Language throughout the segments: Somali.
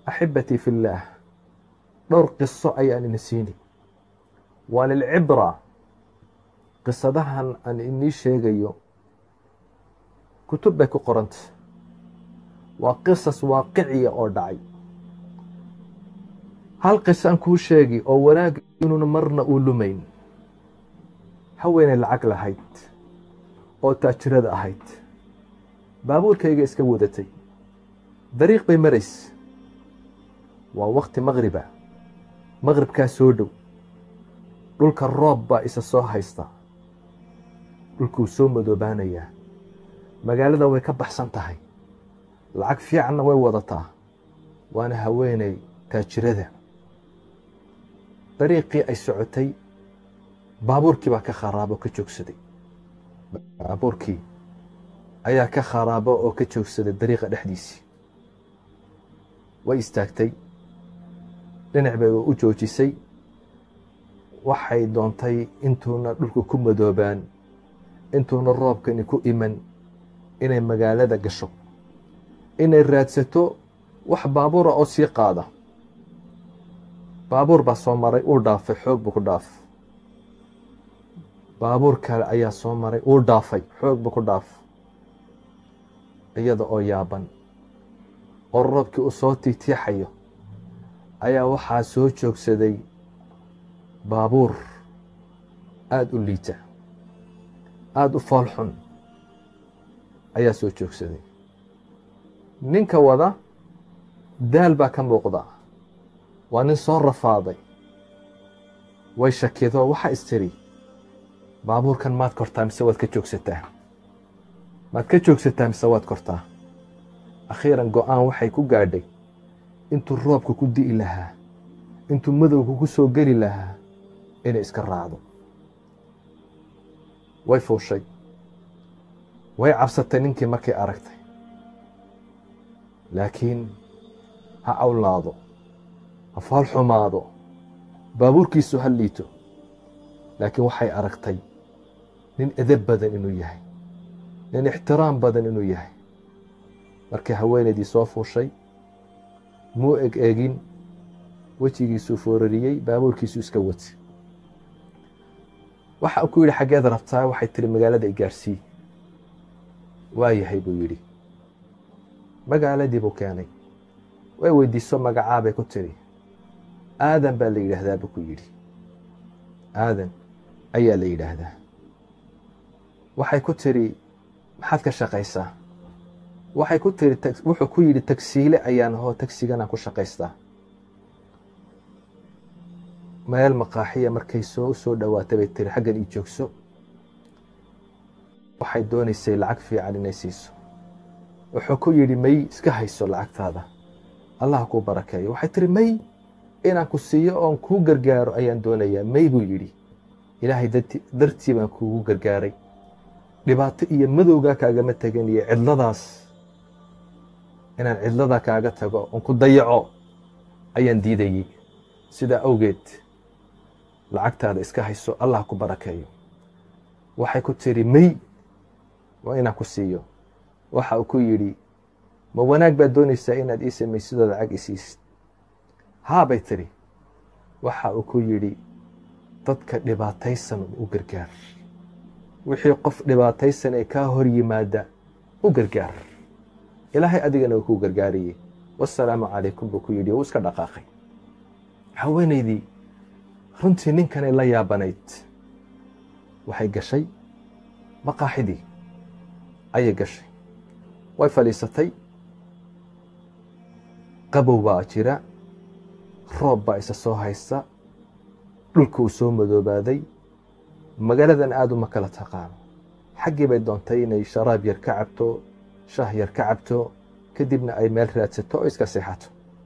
axibatii fi illaah dhowr qiso ayaan ina siini waa lilcibra qisadahan aan inii sheegayo kutub bay ku qoranta waa qisas waaqiciya oo dhacay hal qiso aan kuu sheegi oo wanaag inuuna marna uu lumayn haweenay lacag lahayd oo taajirada ahayd baabuurkayga iska wadatay dariiq bay marays waa wakti maqriba maqribkaa soo dhow dhulka roob baa isa soo haysta dhulkuu soo madoobaanayaa magaalada way ka baxsan tahay lacag fiicanna way wadataa waana haweenay taajirada dariiqii ay socotay baabuurkii baa ka kharaabo ka joogsaday baabuurkii ayaa ka kharaabo oo ka joogsaday dariiqa dhexdiisii way istaagtay dhinac bay u joojisay waxay doontay intuuna dhulka ku madoobaan intuuna roobkani ku iman inay magaalada gasho inay raadsato wax baabuura oo sii qaada baabuur baa soo maray uu dhaafay xoog buu ku dhaaf baabuur kale ayaa soo maray uu dhaafay xoog buu ku dhaaf iyada oo yaaban oo roobkii uu soo tiitiixayo ayaa waxaa soo joogsaday baabuur aada u liita aada u fool xun ayaa soo joogsaday ninka wada daal baa ka muuqda waa nin soo rafaaday way shakido waxaa istiri baabuurkan maad kortaa mise waad ka joogsataa maad ka joogsataa mise waad kortaa akhiiran go-aan waxay ku gaadhay intuu roobka ku di'i lahaa intuu madowga ku soo geli lahaa inay iska raacdo way fuushay way cabsatay ninkii markay aragtay laakiin ha cawlaado ha fool xumaado baabuurkiisu ha liito laakiin waxay aragtay nin edab badan inuu yahay nin ixtiraam badan inuu yahay markii haweenaydii soo fuushay muu eg eegin wejigiisuu foorariyey baabuurkiisuu iska wati waxa uu ku yidhi xaggeed rabtaa waxay tiri magaalada i gaarsii waa yahay buu yidhi magaaladii buu keenay way weydiiso magacaabay ku tiri aadan baa la yidhaahdaa buu ku yidhi aadan ayaa la yidhaahdaa waxay ku tiri maxaad ka shaqaysaa waxay ku tiri wuxuu ku yidhi tagsiile ayaan ahoo tagsiganaan ku shaqaystaa meel maqaaxiya markay soo soo dhowaatay bay tiri xaggan ii joogso waxay doonaysay lacag fiican inay siiso wuxuu ku yidhi may iska hayso lacagtaada allah kuu barakeeyo waxay tiri may inaan ku siiyo oon kuu gargaaro ayaan doonayaa may buu yidhi ilaahay dartii baan kuugu gargaaray dhibaato iyo madowgaa kaagama tegin iyo cidladaas inaan cidlada kaaga tago oon ku dayaco ayaan diidayey sidaa awgeed lacagtaada iska hayso allah ku barakeeyo waxay ku tiri may waa inaan ku siiyo waxa uu ku yidhi ma wanaag baad doonaysaa inaad ii samaysidoo lacag isiisid haa bay tiri waxa uu ku yidhi dadka dhibaataysan u gargaar wixii qof dhibaataysan ee kaa hor yimaada u gargaar ilaahay adigana uu kuu gargaariyey wasalaamu calaykum buu ku yidhi uu iska dhaqaaqay haweenaydii runtii ninkanay la yaabanayd waxay gashay maqaaxidii ayay gashay way fadhiisatay qabow baa jira roob baa isa soo haysta dhulka uu soo madoobaaday magaaladan aada uma kala taqaano xaggii bay doontay inay sharaab yar ka cabto shah yar ka cabto kadibna ay meel raadsato oo iska seexato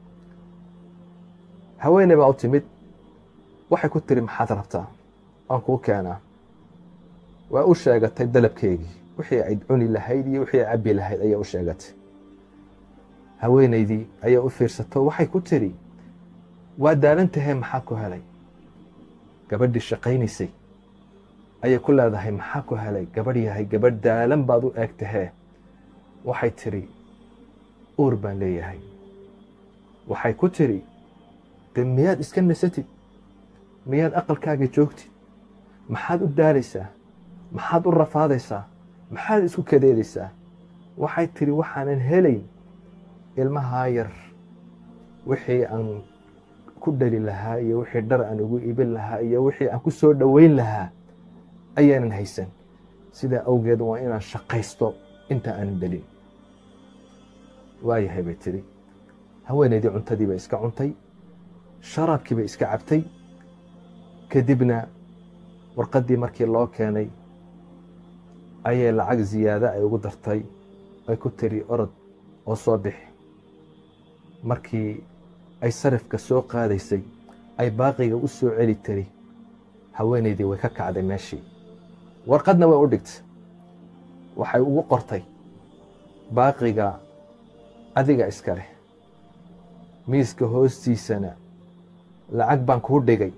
haweeney baa u timid waxay ku tiri maxaad rabtaa waan kuu keenaa waa u sheegatay dalabkeygii wixii ay cuni lahayd iyo wixii ay cabbi lahayd ayaa u sheegatay haweenaydii ayaa u fiirsato waxay ku tiri waa daalantahee maxaa ku helay gabadhii shaqaynaysay ayay ku leedahay maxaa ku helay gabadh yahay gabadh daalan baad u eeg tahee waxay tiri uur baan leeyahay waxay ku tiri de miyaad iska nasatid miyaad aqalkaaga joogtid maxaad u daalaysaa maxaad u rafaadaysaa maxaad isku kadeedaysaa waxay tiri waxaanan helayn ilmahaa yar wixii aan ku dhali lahaa iyo wixii dhar aan ugu iibin lahaa iyo wixii aan ku soo dhoweyn lahaa ayaanan haysan sidaa awgeed waa inaan shaqaysto inta aanan dhalin waayahay bay tiri haweenaydii cuntadii bay iska cuntay sharaabkii bay iska cabtay kadibna warqaddii markii loo keenay ayay lacag ziyaado ay ugu dartay ay ku tiri orod oo soo bixi markii ay sarifka soo qaadaysay ay baaqiga u soo celi tiri haweenaydii way ka kacday meeshii warqadna way u dhigtay waxay ugu qortay baaqiga adiga iska leh miiska hoostiisana lacag baan kuu dhigay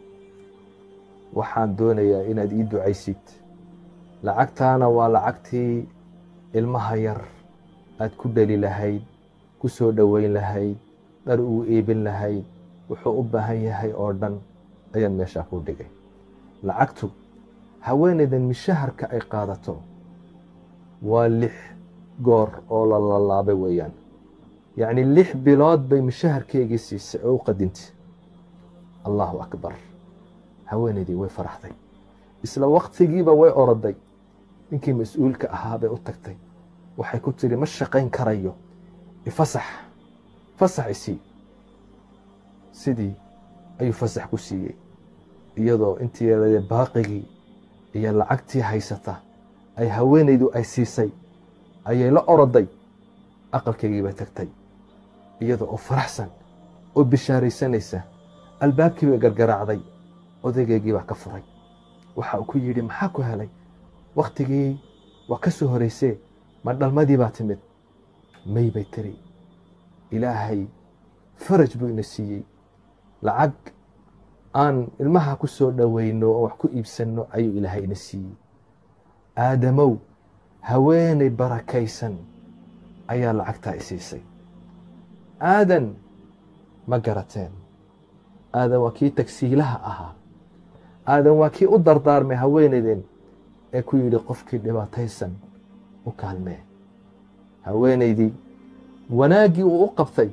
waxaan doonayaa inaad ii ducaysid lacagtaana waa lacagtii ilmaha yar aad ku dhali lahayd ku soo dhoweyn lahayd dhar uu iibin lahayd wuxuu u baahan yahay oo dhan ayaan meeshaa kuu dhigay lacagtu haweenaydan mishaharka ay qaadato waa lix goor oo la lalaabay weeyaan yacni lix bilood bay mishaharkeygii siisay oo u qadintay allahu akbar haweenaydii way faraxday isla waktigiiba way oroday ninkii mas-uulka ahaa bay u tagtay waxay ku tiri ma shaqayn karayo ifasax fasax isii sidii ayuu fasax ku siiyey iyadoo intii yaradee baaqigii iyo lacagtii haysata ay haweenaydu ay siisay ayay la oroday aqalkaygii bay tagtay iyadoo oo faraxsan oo bishaaraysanaysa albaabkii bay gargaraacday odaygeygii baa ka furay waxa uu ku yidhi maxaa ku helay wakhtigii waa ka soo horeysee ma dhalmadii baa timid may bay tiri ilaahay faraj buu ina siiyey lacag aan ilmaha ku soo dhoweyno oo wax ku iibsanno ayuu ilaahay ina siiyey aadamow haweenay barakaysan ayaa lacagtaa isiisay aadan ma garateen aadan waa kii tagsiilaha ahaa aadan waa kii u dardaarmay haweenaydeen ee ku yidhi qofkii dhibaataysan u kaalmee haweenaydii wanaaggii uu u qabtay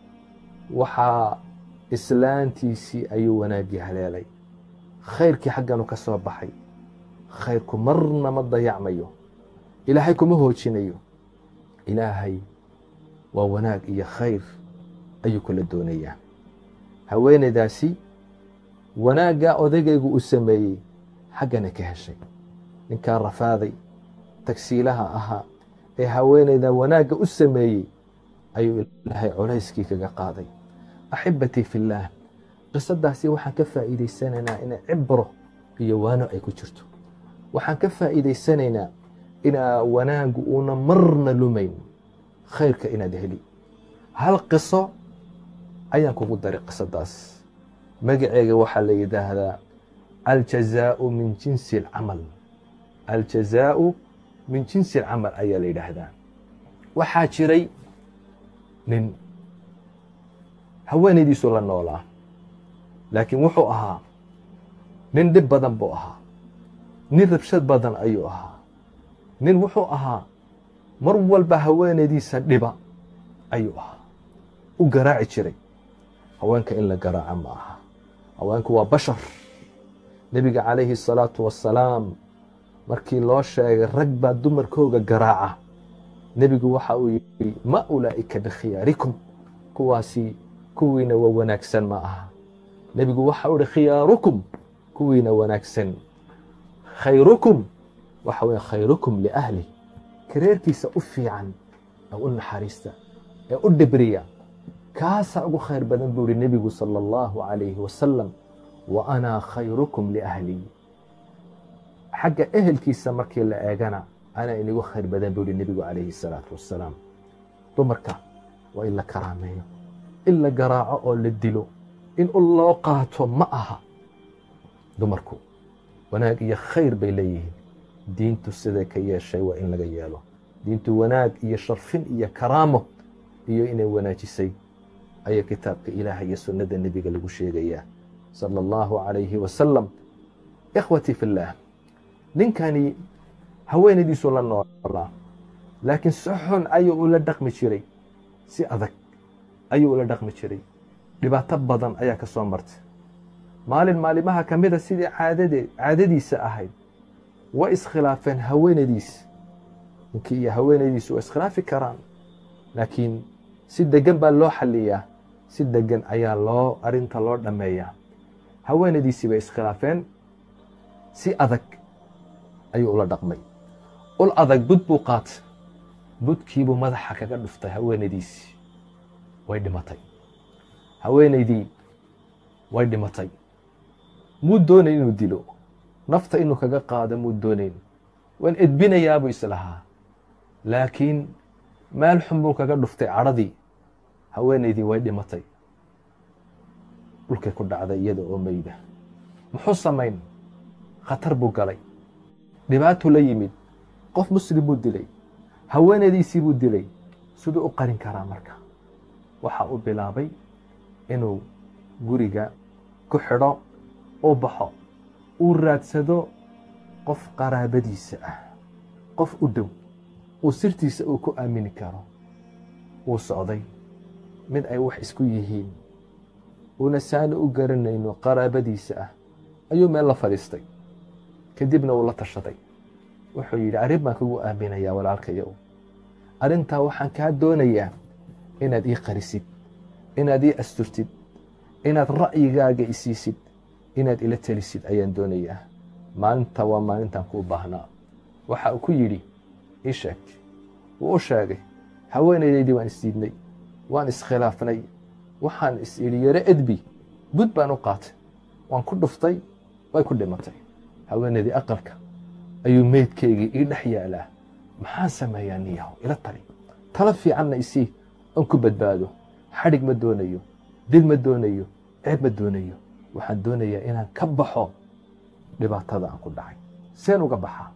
waxaa islaantiisii ayuu wanaaggii haleelay khayrkii xagganu ka soo baxay khayrku marna ma dayacmayo ilaahay kuma hoojinayo ilaahay waa wanaag iyo khayr ayuu kula doonayaa haweenaydaasi wanaaggaa odaygaygu uu sameeyey xaggana ka heshay ninkaa rafaaday tagsiilaha ahaa ee haweenayda wanaagga u sameeyey ayuu ilaahay colayskii kaga qaaday axibatii fillaah qisadaasi waxaan ka faa'iidaysanaynaa inay cibro iyo waano ay ku jirto waxaan ka faa'iidaysanaynaa inaa wanaaggu uuna marna lumayn khayrka inaad heli hal qiso ayaan kugu daray qisadaas magaceega waxaa la yidhaahdaa aljazaau min jinsi alcamal aljazaau min jinsi alcamal ayaa la yidhaahdaa waxaa jiray nin haweenaydiisu la noolaa laakiin wuxuu ahaa nin dhib badan buu ahaa nin rabshad badan ayuu ahaa nin wuxuu ahaa mar walba haweenaydiisa dhiba ayuu ahaa u garaaci jiray haweenka in la garaaca ma aha haweenku waa bashar nebiga calayhi الsalaatu wassalaam markii loo sheegay rag baa dumarkooga garaaca nebigu waxa uu yidhi ma ulaa'ika bikhiyaarikum kuwaasi kuwiina waa wanaagsan ma aha nebigu waxa uu ihi khiyaarukum kuwiina wanaagsan khayrukum waxa weye khayrukum liahli kareerkiisa u fiican ee u naxariista ee u dhibriya kaasaa ugu khayr badan buu ihi nebigu salى اllahu عalayhi wasalam wa anaa khayrukum liahlii xagga ehelkiisa markii la eegana anaa inigu khayr badan buu ihi nebigu calayhi الsalaatu wassalaam dumarka waa in la karaameeyo in la garaaco oo la dilo in u loo qaato ma aha dumarku wanaag iyo khayr bay leeyihiin diintu siday ka yeeshay waa in laga yeelo diintu wanaag iyo sharfin iyo karaamo iyo inay wanaajisay ayaa kitaabka ilaaha iyo sunnada nebiga lagu sheegayaa sala allahu calayhi wasalam ikhwatii fillaah ninkani haweenaydiisuu la noolaa laakiin si xun ayuu ula dhaqmi jiray si adag ayuu ula dhaqmi jiray dhibaato badan ayaa ka soo martay maalin maalimaha ka mida sidii caadade caadadiisa ahayd way iskhilaafeen haweenaydiis ninkii iyo haweenaydiisu way iskhilaafi karaan laakiin si degan baa loo xaliyaa si degan ayaa loo arinta loo dhammeeyaa haweenaydiisii bay iskhilaafeen si adag ayuu ula dhaqmay ul adag bud buu qaatay budkiibuu madaxa kaga dhuftay haweenaydiisii way dhimatay haweenaydii way dhimatay muu doonayn inuu dilo nafta inuu kaga qaado muu doonayn waan edbinayaabuu islahaa laakiin meel xun buu kaga dhuftay cadhadii haweenaydii way dhimatay dhulkay ku dhacday iyada oo meyda muxuu samayn khatar buu galay dhibaatuu la yimid qof muslim buu dilay haweenaydiisii buu dilay siduu u qarin karaa marka waxa uu bilaabay inuu guriga ku xidho u baxo uu raadsado qof qaraabadiisa ah qof u dhow uu sirtiisa uu ku aamini karo wuu socday mid ay wax isku yihiin uuna saani u garanayno qaraabadiisa ah ayuu meel la fadhiistay kadibna uu la tashaday wuxuu yidhi arrin baan kugu aaminayaa walaalkayow arrintaa waxaan kaa doonayaa inaad ii qarisid inaad ii asturtid inaad ra'yigaaga isiisid inaad ila telisid ayaan doonayaa maalinta waa maalintaan kuu baahnaa waxa uu ku yidhi ii sheeg wuu u sheegay haweenaydaydii waan isdiidnay waan iskhilaafnay waxaan is idhi yaro edbi bud baan u qaatay waan ku dhuftay way ku dhimatay haweenaydii aqalka ayuu meydkaygii ii dhex yaalaa maxaan sameeyaa niyahow ila tali talo fiicanna isii aan ku badbaado xadhig ma doonayo dil ma doonayo ceeb ma doonayo waxaan doonayaa inaan ka baxo dhibaatada aan ku dhacay seen uga baxaa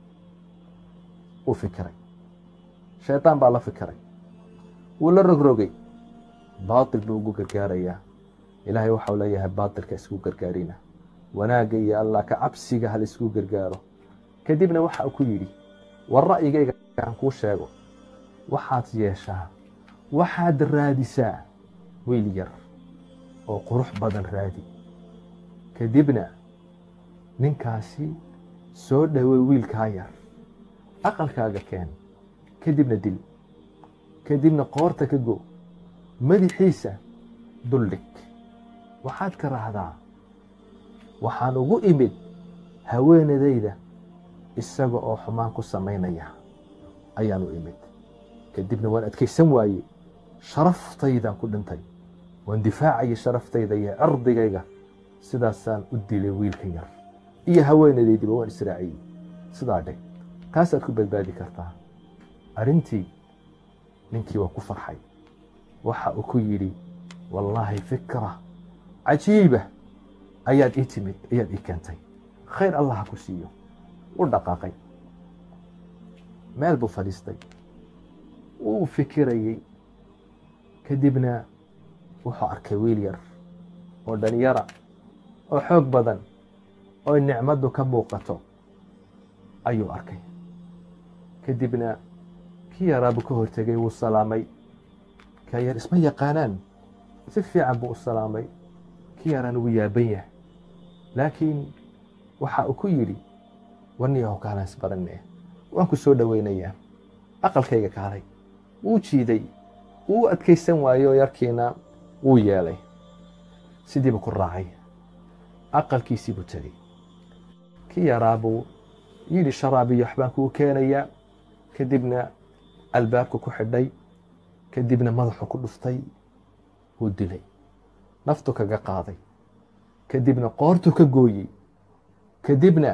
wuu fikiray shaydaan baa la fikiray wuu la rogrogay baatil buu ugu gargaarayaa ilaahay waxau leeyahay baatilka isku gargaarina wanaagga iyo allah ka cabsiga hal isku gargaaro kadibna waxa uu ku yidhi war ra'yigayga aan kuu sheego waxaad yeeshaa waxaad raadisaa wiil yar oo qurux badan raadi kadibna ninkaasi soo dhowey wiilkaa yar aqalkaaga keen kadibna dil kadibna qoorta ka go madaxiisa duldhig waxaad ka raahdaa waxaan ugu imid haweenadayda isaga oo xumaan ku samaynaya ayaan u imid kadibna waan adkaysan waaye sharaftaydan ku dhintay waan difaacaya sharaftayda iyo cirdigayga sidaasaan u dilay wiilka yar iyo haweenadaydiba waan israaciyey sidaa dheg taasaad ku badbaadi kartaa arrintii ninkii waa ku farxay waxa uu ku yidhi wallaahi fikra cajiiba ayaad ii timid ayaad ii keentay khayr allah ha ku siiyo u dhaqaaqay meel buu fadhiistay wuu fikirayey kadibna wuxuu arkay wiil yar oo dhalinyara oo xoog badan oo nicmaddu ka muuqato ayuu arkay kadibna kii yaraabuu ka hortegay wuu salaamay ka yar isma yaqaanaan si fiican buu u salaamay kii yaraan wuu yaaban yahay laakiin waxa uu ku yidhi warniyaho kaalaan isbaranne waan ku soo dhoweynayaa aqalkayga kaalay wuu jiiday wuu adkaysan waayo yarkiina wuu yeelay sidiibu ku raacay aqalkiisii buu tegey kii yaraabuu yidhi sharaabiyo waxbaan kuu keenayaa kadibna albaabka ku xidhay kadibna madaxu ku dhuftay wuu dilay naftu kaga qaaday kadibna qoortu ka gooyey kadibna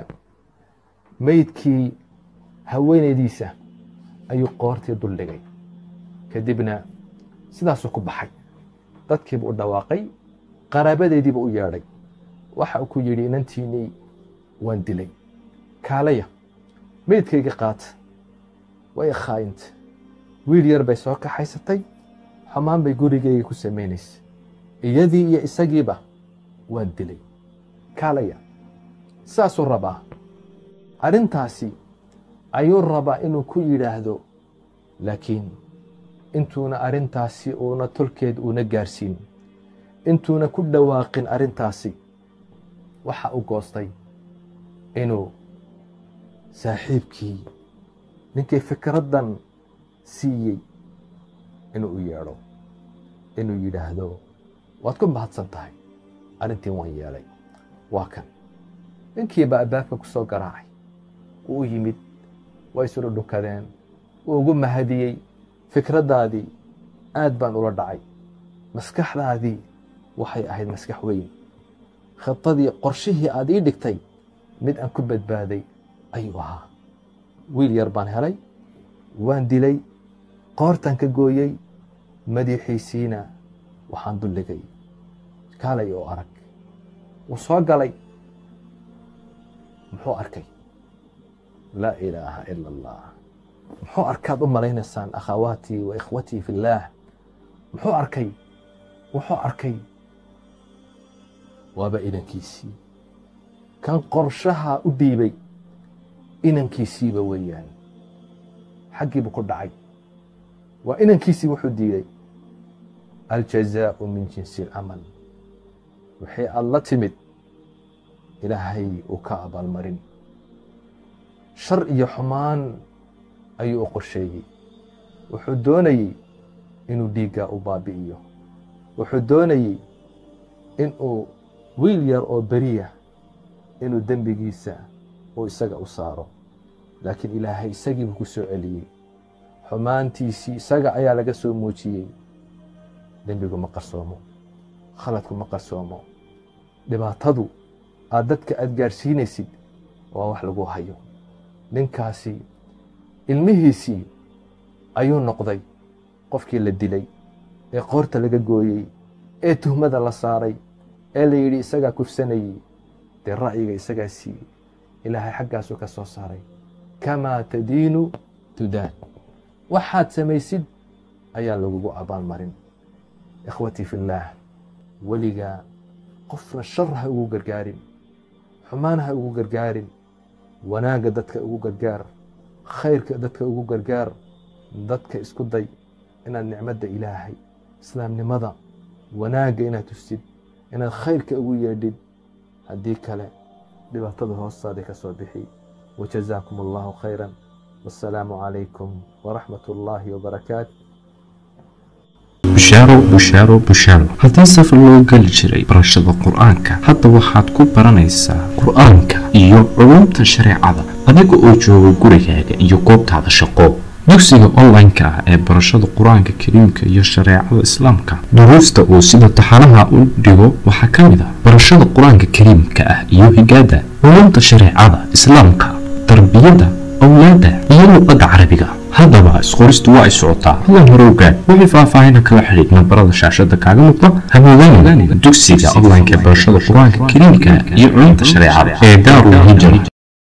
meydkii haweenaydiisa ayuu qoortii duldhigay kadibna sidaasuu ku baxay dadkiibu u dhawaaqay qaraabadeediiba u yeedhay waxa uu ku yidhi inantiinii waan dilay kaalaya meydkayga qaata way khaayinta wiil yar bay soo kaxaysatay xumaan bay gurigayga ku samaynaysay iyadii iyo isagiiba waan dilay kaalaya saasuu rabaa arrintaasi ayuu rabaa inuu ku yidhaahdo laakiin intuuna arrintaasi uuna tolkeed uuna gaarsiin intuuna ku dhawaaqin arrintaasi waxa u goostay inuu saaxiibkii ninkii fikraddan siiyey inuu u yeedho inuu yidhaahdo waad ku mahadsan tahay arrintii waan yeelay waa kan ninkiiba albaabka ku soo garaacay wuu u yimid way isula dhukadeen wuu ugu mahadiyey fikraddaadii aad baan ula dhacay maskaxdaadii waxay ahayd maskax weyn khidadii qorshihii aad ii dhigtay mid aan ku badbaaday ayuu ahaa wiil yar baan helay waan dilay qoortaan ka gooyey madiixiisiina waxaan dulligay kaalay oo arag wuu soo galay muxuu arkay laa ilaaha ila allah muxuu arkaad u malaynaysaan akhawaatii wa ikhwatii fi illaah muxuu arkay wuxuu arkay waaba inankiisii kan qorshaha u dhiibay inankiisiiba weeyaan xaggiibu ku dhacay waa inankiisii wuxuu diiday aljazaau min jinsi alcamal wixii aad la timid ilaahay uu ka abaalmarin shar iyo xumaan ayuu u qorsheeyey wuxuu doonayey inuu dhiiggaa u baabi'iyo wuxuu doonayey inuu wiil yar oo beriya inuu dembigiisa uu isaga u saaro laakiin ilaahay isagiibuu ku soo celiyey xumaantiisii isaga ayaa laga soo muujiyey dembigu ma qarsoomo khaladku ma qarsoomo dhibaatadu aad dadka aada gaadhsiinaysid waa wax lagu hayo ninkaasi ilmihiisii ayuu noqday qofkii la dilay ee qoorta laga gooyey ee tuhmada la saaray ee la yidhi isagaa kufsanayey dee ra'yiga isagaa siiyey ilaahay xaggaasuu ka soo saaray kamaa tadiinu tudaan waxaad samaysid ayaa lagugu abaalmarin ikhwatii fillaah weligaa qofna shar ha ugu gargaarin xumaan ha ugu gargaarin wanaagga dadka ugu gargaar khayrka dadka ugu gargaar dadka isku day inaad nicmadda ilaahay islaamnimada wanaagga inaad tustid inaad khayrka ugu yeedhid haddii kale dhibaatada hoostaada ka soo bixi wajazaakum allahu khayra wasalaamu calaykum waraxmat ullaahi wabarakaatu bushaaro bushaaro bushaaro haddii safar loo geli jiray barashada qur-aanka hadda waxaad ku baranaysaa qur-aanka iyo culumta shareecada adiga oo jooga gurigaaga iyo goobtaada shaqo dugsiga online-ka ah ee barashada qur-aanka kariimka iyo shareecada islaamka duruusta uu sida taxanaha u dhigo waxaa ka mid ah barashada qur-aanka kariimka ah iyo higaada culumta shareecada islaamka tarbiyada awlaada iyo luqadda carabiga haddaba isqoristu waa ay socotaa hadan hore ogaad wixii faahfaahina kala xidhiid nambarada shaashada kaaga muuqda hamoodaan dugsiga online-ka ee barashada qur-aanka kariimka iyo culumta shareecada ee daarul hijra